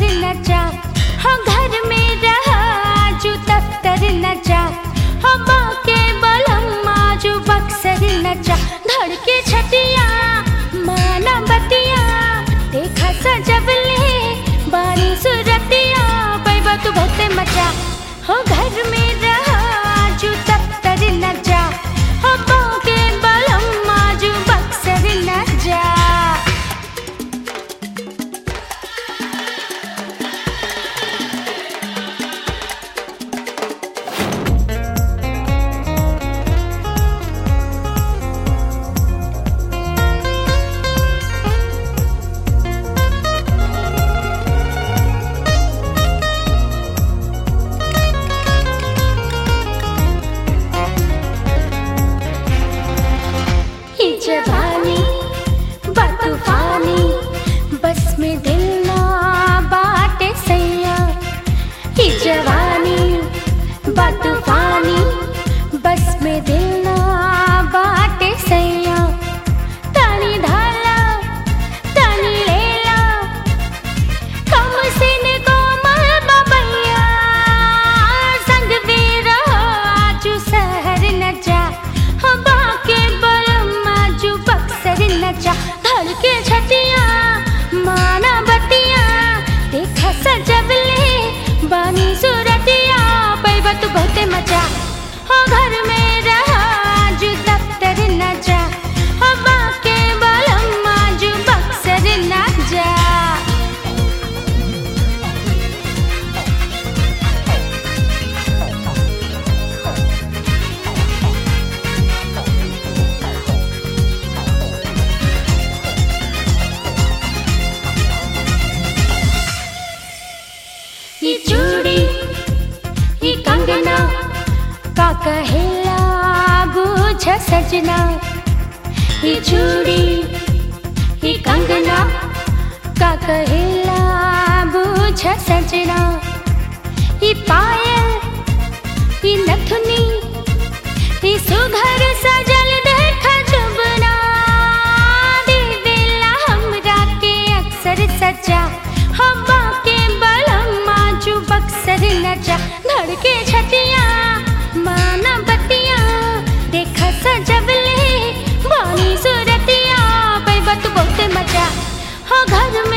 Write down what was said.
न जा हो घर में रहा जो दफ्तर न जा हो बाके बलम जो बक्सर न जा धड़के छतिया माना बतिया देखा सजबले बारी सुरतिया पैबा तू बहुते मजा हो घर में रहा जो दफ्तर न जा हो बाके बलम जो बक्सर न जा ये जवानी बतूफानी बस में दिल ना बाटे सैया ये जवानी बतूफानी बस में दिल ना बाटे सैया तानी धाला तानी लेला कम सिन कोमल बबैया संग भी रहो आजू शहर न जा हो बाके बलम आजू बक्सर न जा धड़ के छतिया माना बतिया देखा सजबले बानी सूरतिया पैबा तू बहुते मजा हो घर में रहा आजू दफ्तर न जा हो बाके बलम आजू बक्सर न जा ये चूड़ी ये कंगना का कहेला बूझ सजना ये चूड़ी ये कंगना का कहेला बूझ सजना ये पायल ये नथुनी ये सुघर सजल देख जुबना दे दिला हमरा के अक्सर सजा हवा के बलम आजू बक्सर न जा धड़के छतिया माना बतिया देखा सजबले बानी सूरतिया पैबा तू बहुत मजा हो घर में